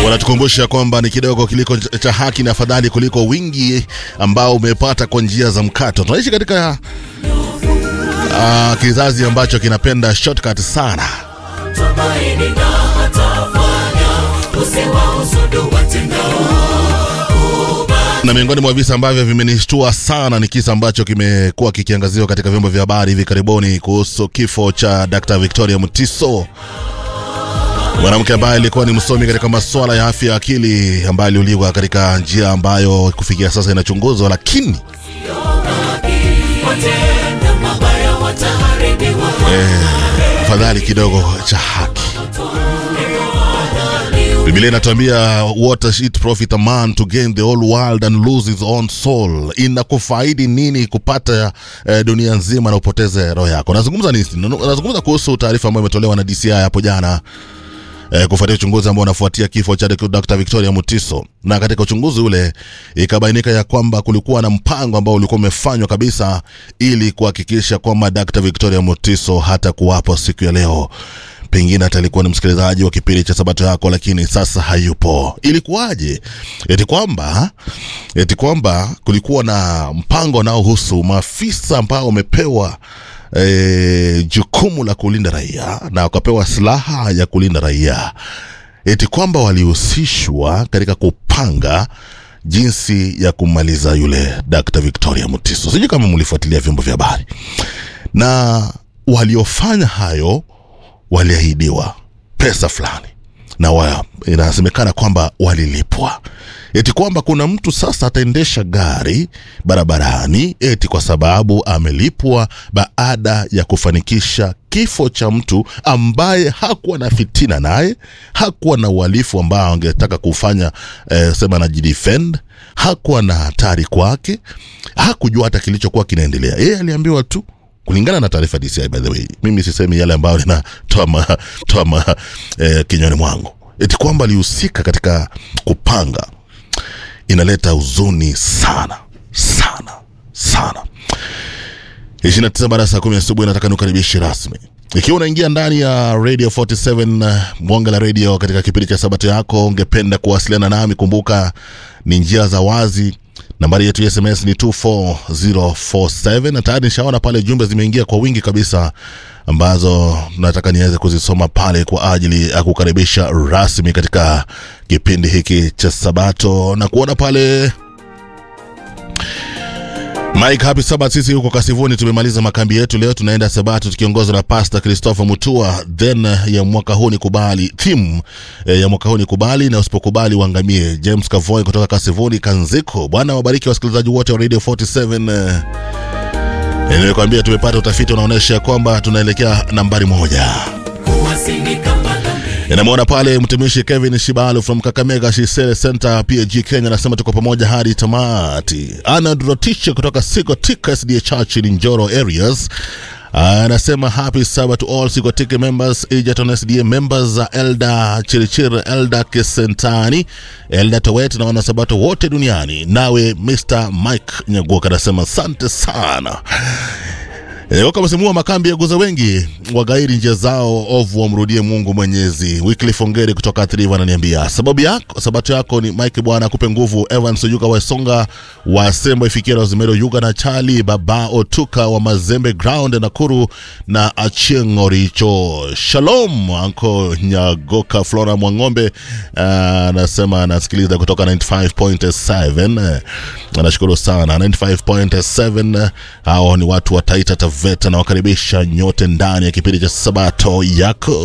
wanatukumbusha kwamba ni kidogo kiliko cha haki na afadhali kuliko wingi ambao umepata kwa njia za mkato. Tunaishi katika uh, kizazi ambacho kinapenda shortcut sana. tumaini na atafanya usiwahusudu watendao na miongoni mwa visa ambavyo vimenishtua sana ni kisa ambacho kimekuwa kikiangaziwa katika vyombo vya habari hivi karibuni kuhusu kifo cha Dr. Victoria Mutiso, mwanamke ambaye alikuwa ni msomi katika masuala ya afya ya akili, ambaye aliuliwa katika njia ambayo kufikia sasa inachunguzwa, lakini watenda mabaya wataharibiwa afadhali kidogo cha haki. Biblia inatuambia what does it profit a man to gain the whole world and lose his own soul? Inakufaidi nini kupata eh, dunia nzima na upoteze roho yako? Nazungumza nini? Nazungumza kuhusu taarifa ambayo imetolewa na DCI hapo jana eh, kufuatia uchunguzi ambao unafuatia kifo cha Dr. Victoria Mutiso, na katika uchunguzi ule ikabainika ya kwamba kulikuwa na mpango ambao ulikuwa umefanywa kabisa ili kuhakikisha kwamba Dr. Victoria Mutiso hata kuwapo siku ya leo pengine hata alikuwa ni msikilizaji wa kipindi cha sabato yako lakini sasa hayupo ilikuwaje eti kwamba eti kwamba kulikuwa na mpango unaohusu maafisa ambao wamepewa e, jukumu la kulinda raia na wakapewa silaha ya kulinda raia eti kwamba walihusishwa katika kupanga jinsi ya kumaliza yule Dr. Victoria Mutiso sijui kama mlifuatilia vyombo vya habari na waliofanya hayo waliahidiwa pesa fulani na wa, inasemekana kwamba walilipwa eti kwamba kuna mtu sasa ataendesha gari barabarani eti kwa sababu amelipwa baada ya kufanikisha kifo cha mtu ambaye hakuwa na fitina naye hakuwa na uhalifu ambao angetaka kufanya eh, sema najidefend hakuwa na hatari kwake hakujua hata kilichokuwa kinaendelea yeye aliambiwa tu kulingana na taarifa DCI by the way, mimi sisemi yale ambayo ninatoa ma, toa ma, eh, kinywani mwangu, eti kwamba alihusika katika kupanga. Inaleta huzuni sana sana sana. 29 baada ya saa kumi asubuhi, nataka nikukaribishe rasmi ikiwa unaingia ndani ya radio 47 uh, mwanga la radio katika kipindi cha sabato yako, ungependa kuwasiliana nami, kumbuka ni njia za wazi nambari yetu ya sms ni 24047 na tayari nishaona pale jumbe zimeingia kwa wingi kabisa ambazo nataka niweze kuzisoma pale kwa ajili ya kukaribisha rasmi katika kipindi hiki cha sabato na kuona pale Mike, happy Sabbath. Sisi huko Kasivuni tumemaliza makambi yetu leo, tunaenda Sabato tukiongozwa na Pastor Christopher Mutua. Then ya mwaka huu ni kubali, theme eh, ya mwaka huu ni kubali na usipokubali uangamie. James Kavoy kutoka Kasivuni Kanziko. Bwana wabariki wasikilizaji wote wa Radio 47. Eh, nilikwambia tumepata utafiti unaonyesha kwamba tunaelekea nambari moja. kuwasinika malambi Namwona pale mtumishi Kevin Shibalu from Kakamega Shisele Center PAG Kenya, anasema tuko pamoja hadi tamati. Arnold Rotiche kutoka Sikotika SDA Church in Njoro areas anasema happy Sabbath to all Sikotiki members, Egerton SDA members, Elda Chirichir, Elda Kisentani, Elda Towet na wanasabato wote duniani. Nawe Mr Mike Nyagoka anasema asante sana. E, wakamesemua makambi ya guza wengi wagairi njia zao ovu wamrudie Mungu Mwenyezi. Wycliffe Ongeri kutoka Athiriva ananiambia sababu yako sabato yako ni Mike, Bwana akupe nguvu. Evans Oyuga wa Songa wa Sembo ifikia Rosemary Oyuga na Chali Baba Otuka wa Mazembe Ground Nakuru na Achieng Oricho. Shalom anko Nyagoka Flora Mwang'ombe anasema anasikiliza kutoka 95.7 anashukuru sana 95.7 hao ni watu wa Taita Taveta na wakaribisha nyote ndani ya kipindi cha Sabato yako